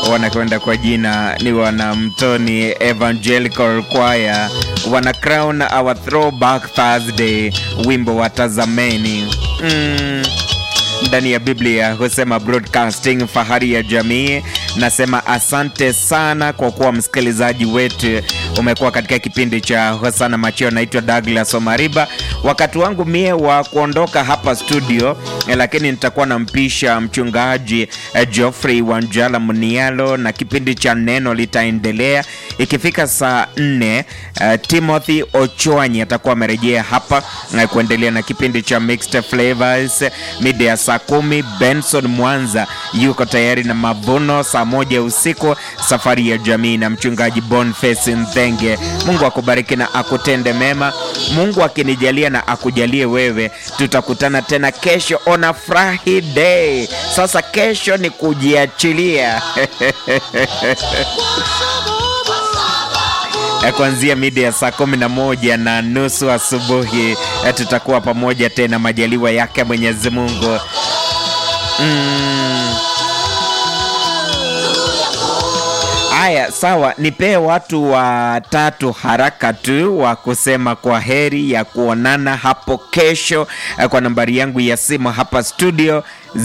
wanakwenda kwa jina ni wana Mtoni Evangelical Choir, wana crown our throwback Thursday, wimbo wa tazameni mm. Ndani ya Biblia husema broadcasting fahari ya jamii. Nasema asante sana kwa kuwa msikilizaji wetu umekuwa katika kipindi cha Hosana Macheo. Naitwa Douglas Omariba, wakati wangu mie wa kuondoka hapa studio eh, lakini nitakuwa nampisha mchungaji eh, Geoffrey Wanjala Munialo na kipindi cha neno litaendelea ikifika saa nne. Eh, Timothy Ochwanyi atakuwa amerejea hapa eh, kuendelea na kipindi cha Mixed Flavors mida ya saa kumi. Benson Mwanza yuko tayari na mavuno saa moja usiku, safari ya jamii na mchungaji Boniface Nthenge. Mungu akubariki na akutende mema. Mungu akinijalia na akujalie wewe, tutakutana tena kesho on a Friday. Sasa kesho ni kujiachilia Eh, kuanzia mida ya saa kumi na moja na nusu asubuhi eh, tutakuwa pamoja tena, majaliwa yake Mwenyezi Mungu. Mm. Aya, sawa, nipee watu watatu haraka tu wa kusema kwa heri ya kuonana hapo kesho eh, kwa nambari yangu ya simu hapa studio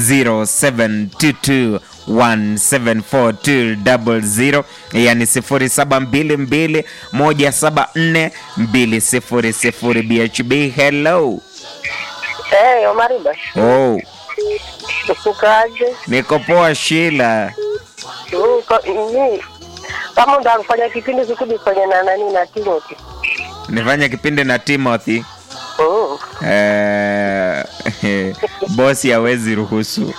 0722 1742000 yani 0722174200 BHB. Hello. Hey, Omariba. Oh, Ukaje? niko poa Sheila. Uko ni kama ndo kufanya kipindi sikudi kwenye na nani na Timothy. Nifanya kipindi na Timothy. Mm. Eh, bosi hawezi ruhusu.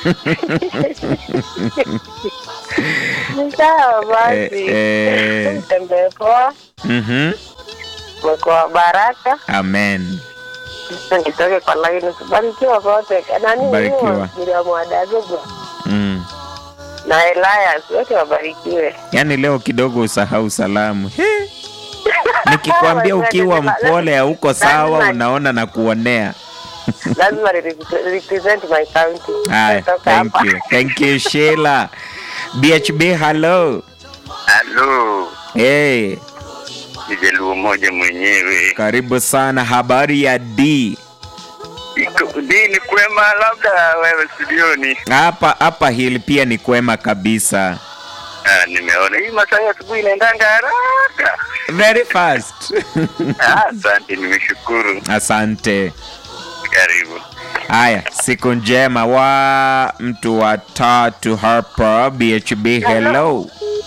Ni sawa basi. Eh, eh. Tembee poa. Mhm. Mweko baraka. Amen. Nitoke kwa laini. Barikiwa wote. Nani? Barikiwa. Bila mwadagogo. Mm. Na Elias wote wabarikiwe. Yaani leo kidogo usahau salamu. He. Nikikwambia ukiwa mpole hauko sawa, Lazima- unaona na kuonea. Lazima re- represent my county. Haya, Natoka thank hapa. you. Thank you Sheila. BHB hello. Halo, Hey, ni Jaluo moja mwenyewe. karibu sana. Habari ya D? Iko dini kwema, labda wewe studioni. Hapa hapa hili pia ni kwema kabisa. Ah, nimeona hii masaa ya asubuhi inaendanga haraka. Very fast. Ah, Asante, nimeshukuru. Asante. Karibu. Haya, siku njema wa mtu wa tatu hapa BHB. Hello.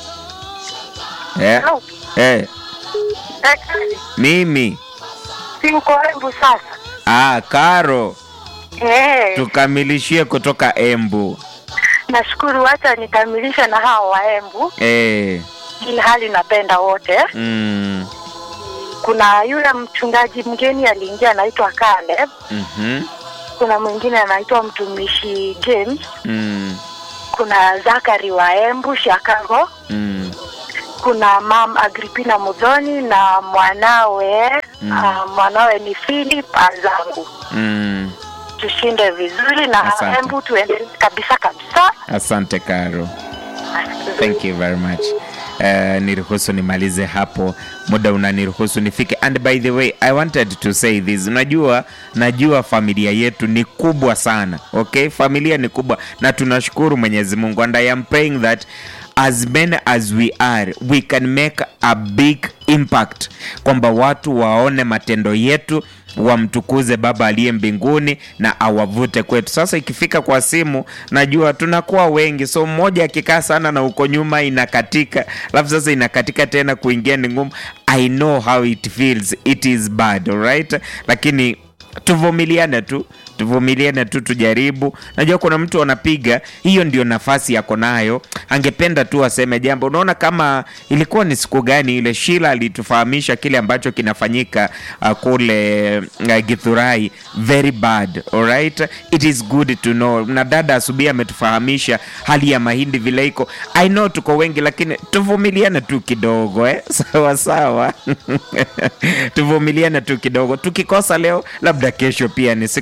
Eh, Hello. eh, Eh, mimi Si mko hebu sasa. ah, Karo, Eh. tukamilishie kutoka Embu. Nashukuru, wacha nikamilishe na hao waembu, Eh, ili hali napenda wote. mm, Kuna yule mchungaji mgeni aliingia anaitwa Caleb, mhm, kuna mwingine anaitwa mtumishi James, mm, kuna Zakari wa Embu Shakago, mm. kuna mam Agripina Mudhoni na mwanawe Mm. ah, mwanawe ni Philip Azangu. Mm. Tushinde vizuri na Asante. Embu tuendelee kabisa kabisa. Asante Karo. Thank you very much. Uh, niruhusu nimalize hapo, muda unaniruhusu nifike. And by the way, I wanted to say this. Unajua, najua familia yetu ni kubwa sana. Okay, familia ni kubwa na tunashukuru Mwenyezi Mungu and I am praying that as many as we are we can make a big impact, kwamba watu waone matendo yetu wamtukuze Baba aliye mbinguni na awavute kwetu. Sasa ikifika kwa simu, najua tunakuwa wengi, so mmoja akikaa sana na uko nyuma inakatika, alafu sasa inakatika tena, kuingia ni ngumu. I know how it feels, it is bad, alright, lakini tuvumiliane tu tuvumiliane tu tujaribu najua kuna mtu anapiga hiyo ndio nafasi yako nayo angependa tu aseme jambo unaona kama ilikuwa ni siku gani ile shila alitufahamisha kile ambacho kinafanyika uh, kule uh, githurai very bad alright it is good to know na dada asubuhi ametufahamisha hali ya mahindi vile iko i know tuko wengi lakini tuvumiliane tu kidogo eh? sawa sawa tuvumiliane tu kidogo tukikosa leo labda kesho pia ni siku si ndio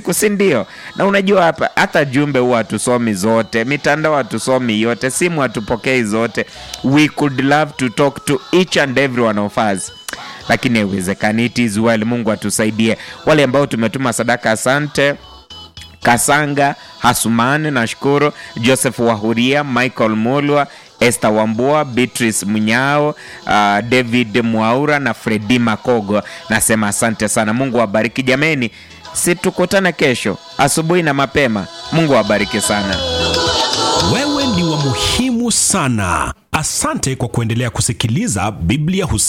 ndio na unajua hapa hata jumbe huwa hatusomi zote mitandao hatusomi yote simu hatupokei zote we could love to talk to each and every one of us lakini haiwezekani it is well mungu atusaidie wale ambao tumetuma sadaka asante Kasanga, Hasumani, nashukuru Joseph Wahuria, Michael Mulwa, Esther Wambua, Beatrice Munyao, uh, David Mwaura na Fredi Makogo. Nasema asante sana, Mungu awabariki jameni. Si tukutane kesho asubuhi na mapema. Mungu awabariki sana. Wewe ni wa muhimu sana. Asante kwa kuendelea kusikiliza Biblia Hus